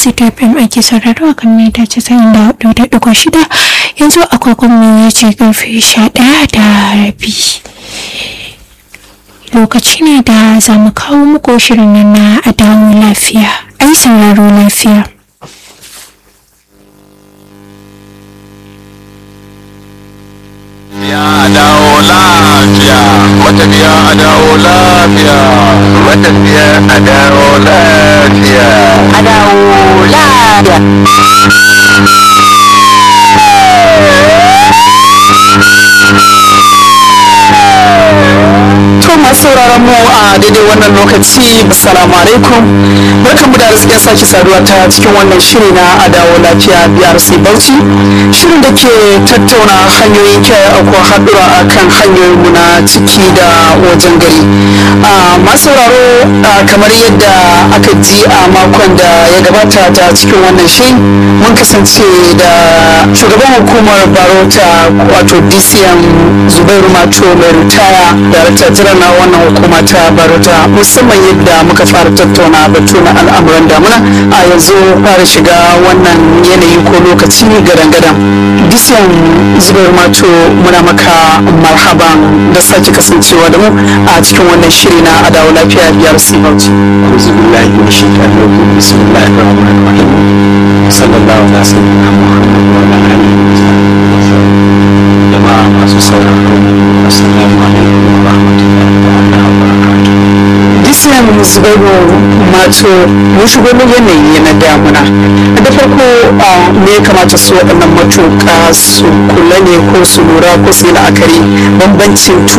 fm ake sauraro a kan mita casa'in da hudu da ɗigo shida yanzu akwakon mu ya ce karfe sha ɗaya da rabi lokaci ne da za mu kawo muku shirin nan na a dawo lafiya ai sauraro lafiya Ya dawo lafiya, matafiya a dawo lafiya, matafiya a dawo lafiya. a dawo lafiya. To masu sauraron mu a daidai wannan lokaci assalamu alaikum barkanmu da arzikin sake saduwa ta cikin wannan shiri na adawo lafiya BRC Bauchi shirin da ke tattauna hanyoyin kiyaye aukuwa haɗura a kan hanyoyin mu na ciki da wajen gari a masu sauraro a, kamar yadda aka ji a makon da ya gabata ta cikin wannan shiri mun kasance da shugaban hukumar barota wato DCM Zubairu Mato mai ritaya darakta jiran na wannan hukuma ta barota musamman yadda muka fara tattauna batu na al'amuran damuna a yanzu fara shiga wannan yanayi ko lokaci gadan-gadan disan zubar mato muna maka marhaban da sake kasancewa da mu a cikin wannan shiri na adawa lafiya biyar sibauci Auzu billahi min shaitanir rajim. Bismillahir rahmanir rahim. Sallallahu alaihi wasallam Muhammad wa ala alihi wa sahbihi. Jama'a masu sauraro, assalamu alaikum wa rahmatullahi ta'ala wa barakatuh. disan zubairu mato mun shigo mun yanayi na damuna da farko a me ya kamata su waɗannan matuƙa su kula ne ko su lura ko su yi la'akari bambancin